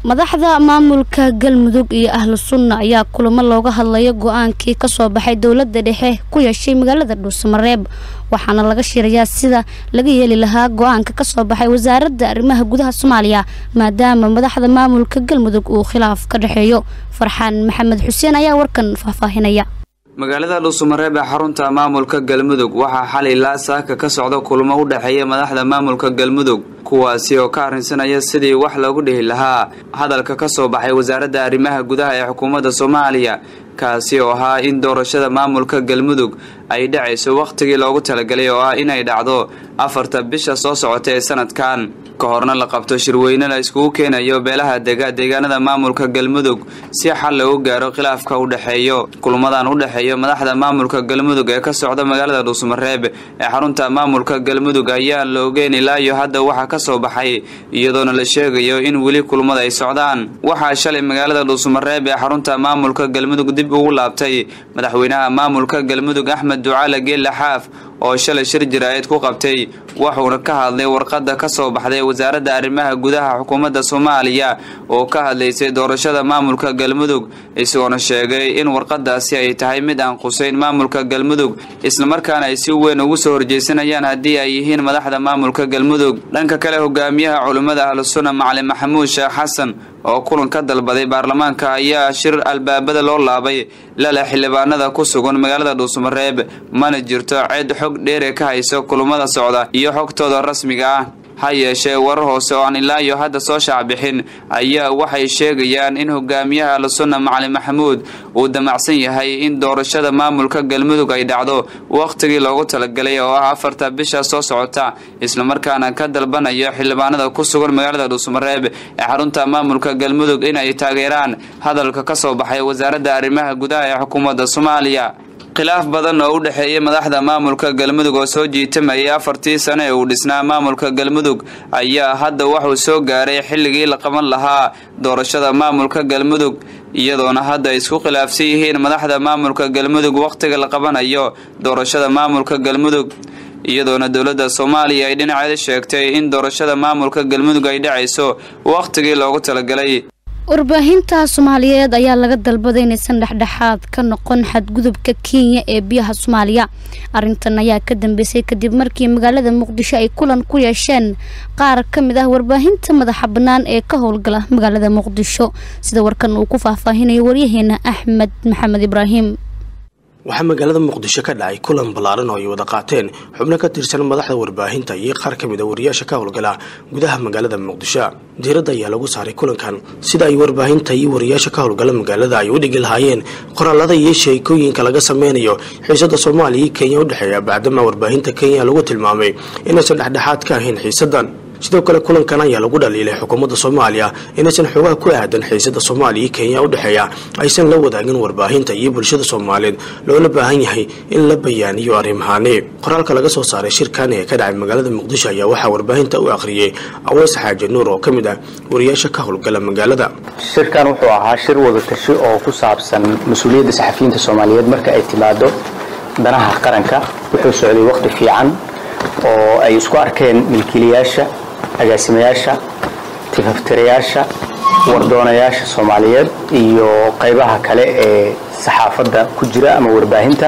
madaxda maamulka galmudug iyo ahlu sunna ayaa kulamo looga hadlayo go-aankii kasoo baxay dowlada dhexe ku yeeshay magaalada dhuusamareeb waxaana laga shirayaa sida laga yeeli lahaa go-aanka kasoo baxay wasaaradda arrimaha gudaha soomaaliya maadaama madaxda maamulka galmudug uu khilaaf ka dhexeeyo farxaan maxamed xuseen ayaa warkan faahfaahinaya magaalada dhuusamareeb ee xarunta maamulka galmudug waxaa xalay ilaa saaka ka socda kulmo u dhexeeya madaxda maamulka galmudug kuwaasi oo ka arrinsanaya sidii wax loogu dhihi lahaa hadalka ka soo baxay wasaaradda arrimaha gudaha ee xukuumadda soomaaliya kaasi oo ahaa in doorashada maamulka galmudug ay dhacayso wakhtigii loogu talagalay oo ah inay dhacdo afarta bisha soo socota ee sanadkan ka horna la qabto shirweyne la iskugu keenayo beelaha dega deegaanada maamulka galmudug si xal loogu gaaro khilaafka u dhexeeyo kulmadan u dhexeeyo madaxda maamulka galmudug ee ka socda magaalada dhuusamareeb ee xarunta maamulka galmudug ayaan la ogeyn ilaa iyo hadda waxa ka soo baxay iyadoona la sheegayo in weli kulmada ay socdaan waxaa shalay magaalada dhuusamareeb ee xarunta maamulka galmudug dib ugu laabtay madaxweynaha maamulka galmudug axmed ducaale geelle xaaf oo shalay shir jaraa'id ku qabtay wuxuuna ka hadlay warqadda ka soo baxday wasaaradda arrimaha gudaha xukuumadda soomaaliya oo ka hadlaysay doorashada maamulka galmudug isagoona sheegay in warqadaasi ay tahay mid aan qusayn maamulka galmudug islamarkaana ay si weyn ugu soo horjeysanayaan haddii ay yihiin madaxda maamulka galmudug dhanka kale hogaamiyaha culimmada ahlusunna macalin maxamuud sheekh xasan oo kulan ka dalbaday baarlamaanka ayaa shir albaabada loo laabay lale xildhibaanada ku sugan magaalada dhuusamareeb mana jirto cid xog dheere ka hayso kulmada socda iyo xogtooda rasmiga ah ha yeeshee warar hoose oo aan ilaa iyo hadda soo shaacbixin ayaa waxay sheegayaan in hogaamiyaha ahlusunna macalin maxamuud uu damacsan yahay in doorashada maamulka galmudug ay dhacdo wakhtigii loogu talagalay oo ah afarta bisha soo socota islamarkaana ka dalbanayo xildhibaanada ku sugan magaalada dhuusamareeb ee xarunta maamulka galmudug in ay taageeraan hadalka ka soo baxay wasaaradda arrimaha gudaha ee xukuumadda soomaaliya khilaaf badan oo u dhexeeyay madaxda maamulka galmudug oo soo jiitamayay afartii sane ee uu dhisnaa maamulka galmudug ayaa hadda wuxuu soo gaaray xilligii la qaban lahaa doorashada maamulka galmudug iyadoona hadda ay isku khilaafsan yihiin madaxda maamulka galmudug wakhtiga la qabanayo doorashada maamulka galmudug iyadoona dowladda soomaaliya ay dhinaceeda sheegtay in doorashada maamulka galmudug ay dhacayso wakhtigii loogu talagalay warbaahinta soomaaliyeed ayaa laga dalbaday inaysan dhexdhexaad ka noqon xadgudubka kenya ee biyaha soomaaliya arintan ayaa ka dambeysay kadib markii magaalada muqdisho ay kulan ku yeesheen qaar ka mid ah warbaahinta madaxa bannaan ee ka howlgala magaalada muqdisho sida warkan uu ku faahfaahinayo waryaheena axmed maxamed ibraahim waxaa magaalada muqdisho ka dhacay kulan ballaaran oo ay wada qaateen xubno ka tirsan madaxda warbaahinta iyo qaar ka mid a wariyaasha ka howlgala gudaha magaalada muqdisho diiradda ayaa lagu saaray kulankan sida ay warbaahinta iyo wariyaasha ka howlgala magaalada ay u dhigi lahaayeen qoraalada iyo sheekooyinka laga sameynayo xiisada soomaaliya iyo kenya udhexeeya bacdama warbaahinta kenya lagu tilmaamay inaysan dhexdhexaad ka ahayn xiisadan sidoo kale kulankan ayaa lagu dhaliilay xukuumadda soomaaliya inaysan xoogaha ku aadan xiisada soomaaliya iyo kenya udhexeeya aysan la wadaagin warbaahinta iyo bulshada soomaaliyeed loona baahan yahay in la bayaaniyo arrimahaani qoraalka laga soo saaray shirkan ee ka dhacay magaalada muqdisho ayaa waxaa warbaahinta u akhriyey aweys xaaji nuur oo ka mid ah wariyaasha ka howlgala magaalada shirkan wuxuu ahaa shir wadatashi oo ku saabsan mas-uuliyadda saxafiyiinta soomaaliyeed marka ay timaado danaha qaranka wuxuu socday waqti fiican oo ay isku arkeen milkiilayaasha agaasimayaasha tifaftirayaasha wardoonayaasha soomaaliyeed iyo qaybaha kale ee saxaafadda ku jira ama warbaahinta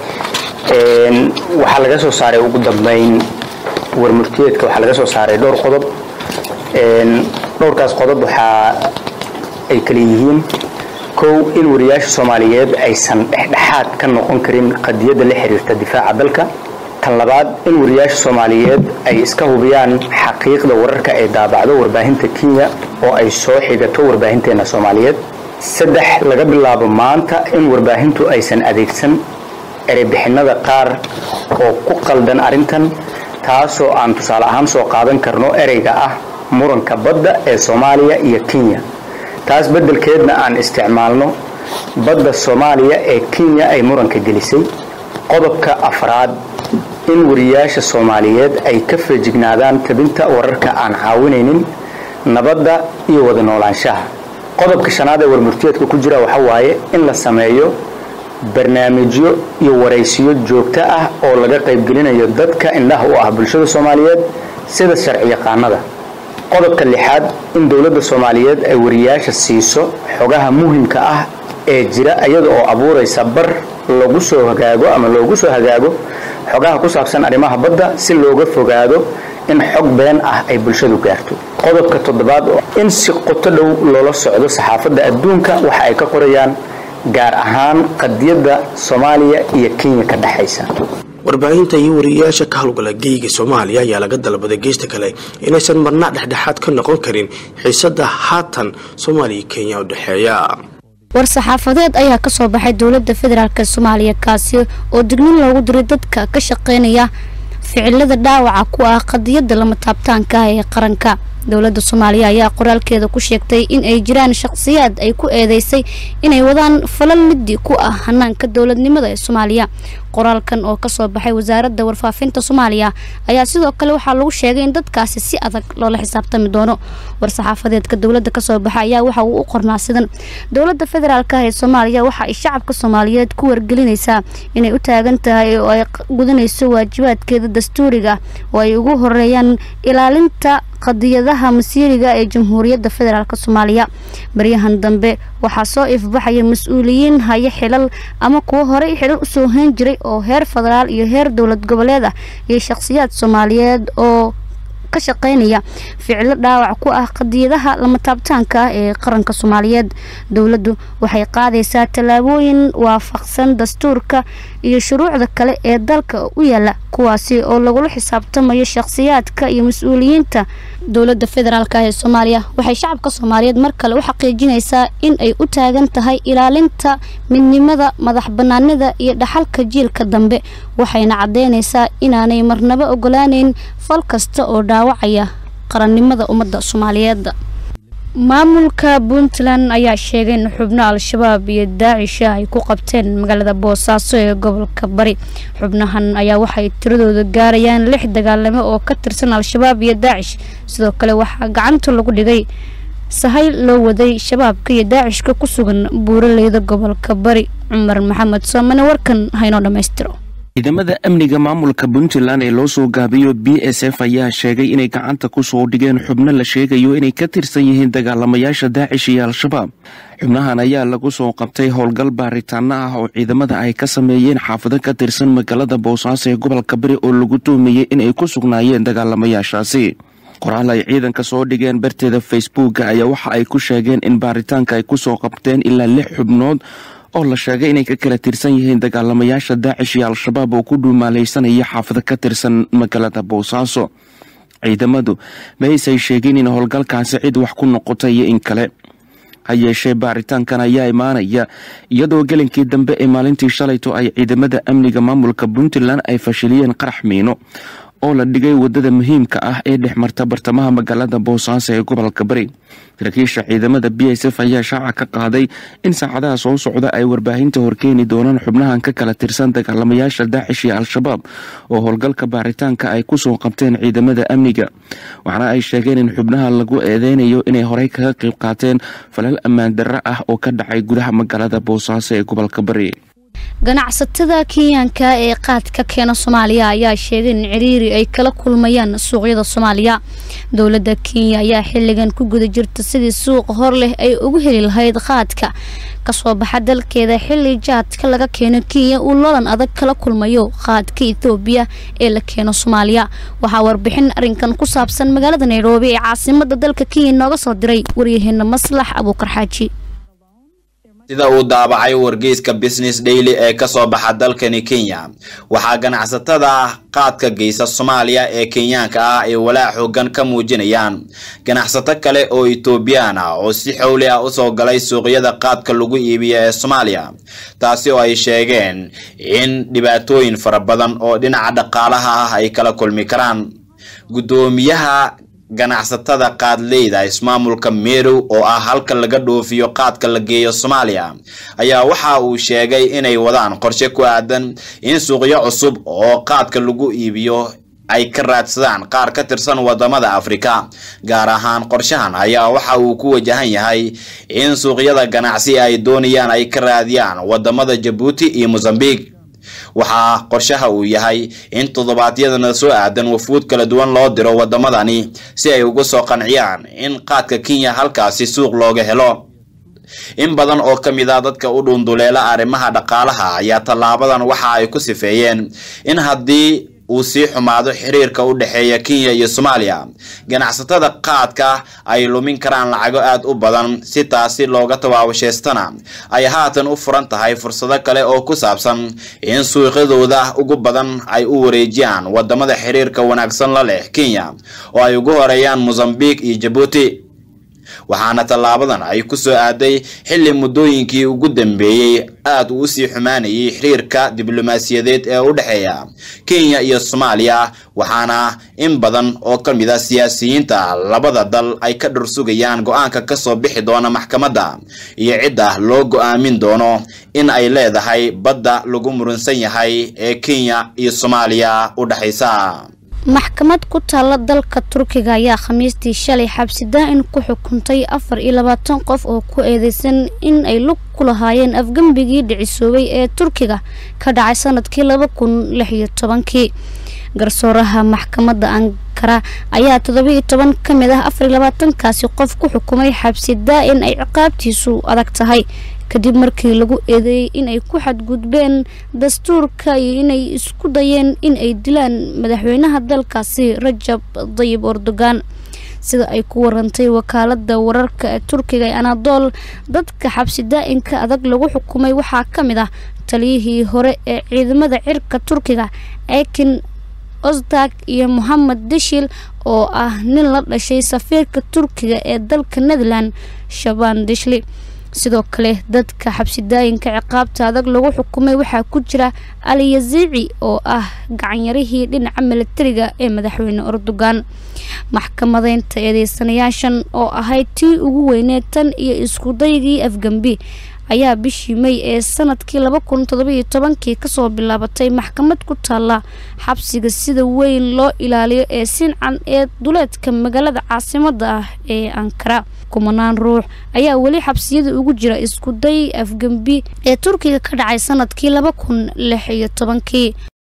waxaa laga soo saaray ugu dambeyn warmurtiyeedka waxaa laga soo saaray dhowr qodob dhowrkaas qodob waxaa ay kala yihiin kow in wariyaasha soomaaliyeed aysan dhexdhexaad ka noqon karin qadiyadda la xiriirta difaaca dalka tan labaad in wariyaasha soomaaliyeed ay iska hubiyaan xaqiiqda wararka ay daabacdo warbaahinta kenya oo ay soo xigato warbaahinteena soomaaliyeed saddex laga bilaabo maanta in warbaahintu aysan adeegsan ereybixinada qaar oo ku qaldan arrintan taasoo aan tusaale ahaan soo qaadan karno ereyga ah muranka badda ee soomaaliya iyo kenya taas beddelkeedna aan isticmaalno badda soomaaliya ee kenya ay muranka gelisay qodobka afraad in wariyaasha soomaaliyeed ay ka feejignaadaan tabinta wararka aan caawinaynin nabadda iyo wada noolaanshaha qodobka shanaad ee warmurtiyeedka ku jira waxa waaye in la sameeyo barnaamijyo iyo waraysiyo joogto ah oo laga qaybgelinayo dadka indhaha u ah bulshada soomaaliyeed sida sharci yaqaanada qodobka lixaad in dowladda soomaaliyeed ay wariyaasha siiso xogaha muhimka ah ee jira iyada oo abuuraysa bar lagu soo hagaago ama loogu soo hagaago xogaha ku saabsan arrimaha badda si looga fogaado in xog been ah ay bulshadu gaarto qodobka toddobaad in si qoto dhow loola socdo saxaafadda adduunka waxa ay ka qorayaan gaar ahaan qadiyadda soomaaliya iyo kenya ka dhexaysa warbaahinta iyo wariyayaasha ka howlgala geyga soomaaliya ayaa laga dalbaday geysta kale inaysan marna dhexdhexaad ka noqon karin xiisada haatan soomaaliya iyo kenya u dhexeeya war-saxaafadeed ayaa kasoo baxay dowladda federaalk soomaaliya kaasi oo dignin loogu diray dadka ka shaqeynaya ficilada dhaawaca ku ah qadiyadda lama taabtaanka ah ee qaranka dowladda soomaaliya ayaa qoraalkeeda ku sheegtay in ay jiraan shaqsiyaad ay ku eedeysay inay wadaan falal liddi ku ah hanaanka dowladnimada ee soomaaliya qoraalkan oo kasoo baxay wasaaradda warfaafinta soomaaliya ayaa sidoo kale waxaa lagu sheegay in dadkaasi si adag loola xisaabtami doono war-saxaafadeedka dowladda kasoo baxa ayaa waxa uu u qornaa sidan dowladda federaalk ah ee soomaaliya waxa ay shacabka soomaaliyeed ku wargelinaysaa inay u taagan tahay oo ay gudanayso waajibaadkeeda dastuuriga oo ay ugu horeeyaan ilaalinta qadiyadaha masiiriga ee jamhuuriyadda federaalk soomaaliya baryahan dambe waxaa soo ifbaxaya mas-uuliyiin haya xilal ama kuwo horey xilal usoo hayn jiray oo heer federaal iyo heer dowlad goboleed ah iyo shaqsiyaad soomaaliyeed oo ka shaqeynaya ficilo dhaawac ku ah qadiyadaha lama taabtaanka ah ee qaranka soomaaliyeed dowladdu waxay qaadaysaa tallaabooyin waafaqsan dastuurka iyo shuruucda kale ee dalka u yaala kuwaasi oo lagula xisaabtamayo shaqsiyaadka iyo mas-uuliyiinta dowladda federaalk ee soomaaliya waxay shacabka soomaaliyeed mar kale u xaqiijinaysaa in ay u taagan tahay ilaalinta midnimada madax banaanida iyo dhaxalka jiilka dambe waxayna caddeynaysaa inaanay marnabo ogolaaneyn fal kasta oo dhaawacaya qarannimada ummadda soomaaliyeed maamulka puntland ayaa sheegay in xubno al-shabaab iyo daacisha ay ku qabteen magaalada boosaaso ee gobolka bari xubnahan ayaa waxay tiradooda gaarayaan lix dagaalamo oo ka tirsan al-shabaab iyo daacish sidoo kale waxaa gacanta lagu dhigay sahay loo waday shabaabka iyo daacishka ku sugan buuraleyda gobolka bari cumar maxamed soomane warkan haynoo dhammaystiro ciidamada amniga maamulka puntland ee loo soo gaabiyo b s f ayaa sheegay inay gacanta ku soo dhigeen xubno la sheegayo inay ka tirsan yihiin dagaalamayaasha daacish iyo al-shabaab xubnahan ayaa lagu soo qabtay howlgal baaritaano ah oo ciidamada ay ka sameeyeen xaafado ka tirsan magaalada boosaaso ee gobolka bari oo lagu tuhmayey inay ku sugnaayeen dagaalamayaashaasi qoraal ay ciidanka soo dhigeen barteeda facebooka ayaa waxa ay ku sheegeen in baaritaanka ay ku soo qabteen ilaa lix xubnood oo la sheegay inay ka kala tirsan yihiin dagaalamayaasha daacish iyo al-shabaab oo ku dhuumaalaysanaya xaafado ka tirsan magaalada boosaaso ciidamadu ma aysay sheegin in howlgalkaasi cid wax ku noqotay iyo in kale ha yeeshee baaritaankan ayaa imaanaya iyadoo gelinkii dambe ee maalintii shalayto ay ciidamada amniga maamulka puntland ay fashiliyeen qarax miino oo la dhigay wadada muhiimka ah ee dhex marta bartamaha magaalada boosaaso ee gobolka bari saraakiisha ciidamada b s f ayaa shaaca ka qaaday in saacadaha soo socda ay warbaahinta horkeeni doonaan xubnahan ka kala tirsan dagaalamayaasha daacish iyo al-shabaab oo howlgalka baaritaanka ay kusoo qabteen ciidamada amniga waxaana ay sheegeen in xubnaha lagu eedeynayo inay horey kaga qayb qaateen falal ammaan darro ah oo ka dhacay gudaha magaalada boosaaso ee gobolka bari ganacsatada kenyaanka ee qaadka keena soomaaliya ayaa sheegay in ciriiri ay kala kulmayaan suuqyada soomaaliya dowladda kenya ayaa xilligan ku guda jirta sidii suuq hor leh ay ugu heli lahayd qaadka kasoo baxa dalkeeda xilli jaadka laga keeno kenya uu loolan adag kala kulmayo qaadka ethoobiya ee la keeno soomaaliya waxaa warbixin arrinkan ku saabsan magaalada nairobi ee caasimada dalka kenya nooga soo diray waryaheena maslax abuukar xaaji sida uu daabacay wargeyska business daily ee ka soo baxa dalkani kenya waxaa ganacsatada qaadka geysa soomaaliya ee kenyaanka ah ay walaac xoogan ka muujinayaan ganacsato kale oo etoobiyaan ah oo si xowli ah usoo galay suuqyada qaadka lagu iibiya ee soomaaliya taasi oo ay sheegeen in dhibaatooyin fara badan oo dhinaca dhaqaalaha ah ay kala kulmi karaan guddoomiyaha ganacsatada qaadleyda ismaamulka meerow oo ah halka laga dhoofiyo qaadka la geeyo soomaaliya ayaa waxa uu sheegay inay wadaan qorshe ku aadan in suuqyo cusub oo qaadka lagu iibiyo ay ka raadsadaan qaar ka tirsan wadamada afrika gaar ahaan qorshahan ayaa waxa uu ku wajahan yahay in suuqyada ganacsi ay doonayaan ay ka raadiyaan wadamada jabuuti iyo mosambique waxaa qorshaha uu yahay in toddobaadyadana soo aadan wafuud kala duwan loo diro waddamadani si ay uga soo qanciyaan in qaadka kenya halkaasi suuq looga helo in badan oo ka mid ah dadka u dhuunduleela arrimaha dhaqaalaha ayaa tallaabadan waxa ay ku sifeeyeen in haddii uu sii xumaado xiriirka u dhexeeya kenya iyo soomaaliya ganacsatada qaadka ay lumin karaan lacago aad u badan si taasi looga tawaabashaystana ay haatan u furan tahay fursado kale oo ku saabsan in suuqyadooda ugu badan ay u wareejiyaan wadamada xiriirka wanaagsan la leh kenya oo ay ugu horeeyaan mosambique iyo jabuuti waxaana tallaabadan ay ku soo aaday xilli muddooyinkii ugu dambeeyey aad uu usii xumaanayay xiriirka diblomaasiyadeed ee u dhexeeya kenya iyo soomaaliya waxaana in badan oo ka mid a siyaasiyiinta labada dal ay ka dhursugayaan go-aanka kasoo bixi doona maxkamadda iyo cidda loo go-aamin doono in ay leedahay badda lagu murunsan yahay ee kenya iyo soomaaliya u dhexaysa maxkamad ku taalla dalka turkiga ayaa khamiistii shalay xabsi daa-in ku xukuntay afar iyo labaatan qof oo ku eedeysan in ay lug ku lahaayeen afgembigii dhicisoobay ee turkiga ka dhacay sanadkii laba kun lix iyo tobankii garsooraha maxkamadda ankara ayaa toddobiiyo toban ka mid ah afar iyo labaatankaasi qof ku xukumay xabsi daa-in ay ciqaabtiisu adag tahay kadib markii lagu eedeeyey inay ku xadgudbeen dastuurka iyo inay isku dayeen in ay dilaan madaxweynaha dalkaasi rajab dayib erdogan sida ay ku warantay wakaalada wararka ee turkiga ee anadool dadka xabsi daa-inka adag lagu xukumay waxaa ka mid ah taliyihii hore ee ciidamada cirka turkiga ekin osdag iyo mohamed deshil oo ah nin la dhashay safiirka turkiga ee dalka netherland shaban deshli sidoo kale dadka xabsidaayinka ciqaabta adag lagu xukumay waxaa ku jira ali yaziici oo ah gacanyarihii dhinaca milatariga ee madaxweyne erdogan maxkamadeynta eedeysanayaashan oo ahayd tii ugu weyneed tan iyo iskudaygii afgembi ayaa bishii may ee sanadkii laba kun todobiyo tobankii kasoo bilaabatay maxkamad ku taalla xabsiga sida weyn loo ilaaliyo ee sincan ee duleedka magaalada caasimada ah ee ankara kumanaan ruux ayaa weli xabsiyada ugu jira iskuday afgembi ee turkiga ka dhacay sanadkii laba kun lix iyo tobankii